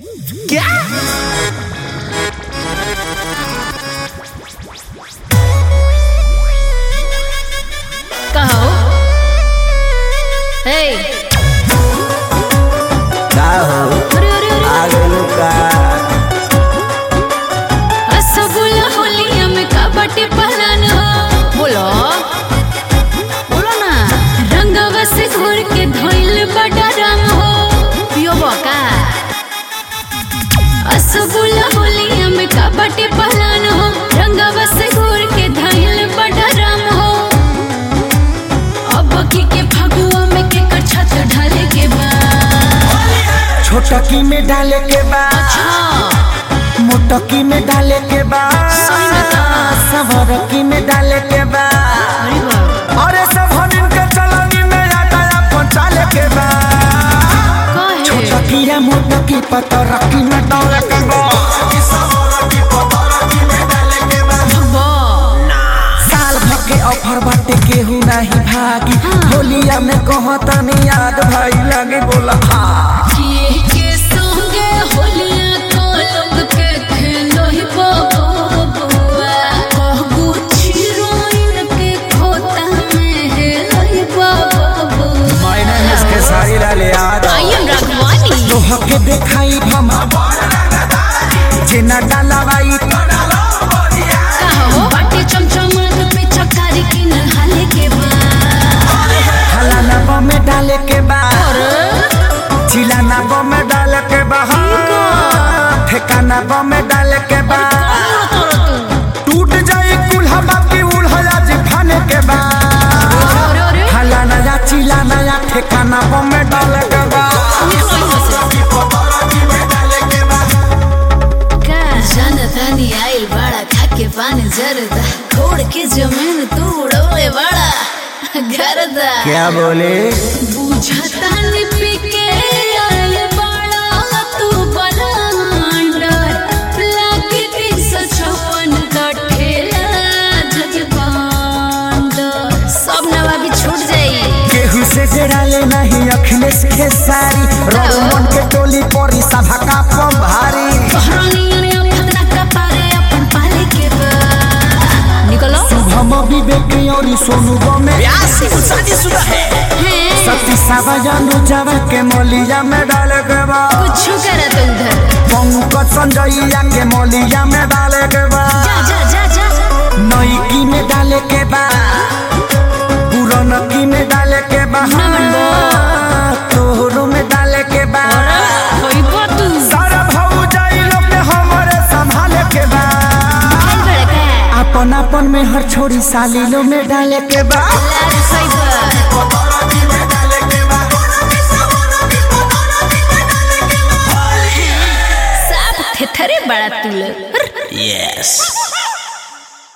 क्या कहो हे का हो अरे अरे अरे आ गइलो का रसगुल्ला होलिया में कबड्डी पहलन हो बोलो बोलो ना रंगवा से घोर के धोइल बड़ा रंग हो पियो बका रसगुल्ला होलिया में कबड्डी पहलन हो रंगवा से घोर के धोइल बड़ा रंग हो अब की के फगुआ में के कछत ढाले के बाद छोटकी में डाले के बा अच्छा मोटकी में डाले के बा सही में का? सवरकी में डाले के बा अरे बाबा अरे सब हनिन के चलनी में आटा पहुंचाले के बा काहे छोटकी या मोटकी पतरकी में डाले के बा भगवा साल भर के ऑफर बाटे केहू नहीं भागी होलिया में कहतनी याद भाई लगे बोला हाँ किए के संगे होलिया को लोग के खेलो ही बबुआ कहबू छिरोइन के खोता में है लही बबुआ मैंने इसके सारी लाले याद आई एम राघवानी तोह के देखाई हम जेना डालावाई कहो बाटे चमचमात पे चकारी की नहाले के बाद हलाना बम में डाले के बा चिलाना बम में डाले के बा ठेकाना बम में डाले के बा टूट जाई कुल्हा बाकी उल्हा जी फाने के बा अरे अरे हलाना या चिलाना या ठेकाना बम में डाले के बा जनतानी आइल बड़ा खाके पानी जरदा खोड़ के जमीन तू उड़ौले बड़ा गरदा क्या बोले बुझता नि पिके आइल बड़ा तू बलांडर लागे तीन सौ छप्पन का ठेला जजबांडर सब नवाबी छूट जाई केहू से जड़ाले नहीं अखिलेश के सारी रोमन के टोली परी सभा का पम भारी कहरानियन अफदरा कपारे अपन पाले के बा निकलो हम विवेक और सोनू बमे शादीशुदा है हैं सती सावजानु जावा के मोलिया में डाले के बा कुछ करत उधर पंकज संजयया के मोलिया में डाले के बा जा जा जा जा नईकी में डाले के बा पुरनकी में डाले के बा तोहरो में डाले के बा होइबो तू सारा भाऊ जाई लोग ने हमरे संभाले के बा खाई बड़का अपन अपन में हर छोड़ी साली लो में डाले के बा लाल साइबर साफ थेथरे बड़ा तू लोग यस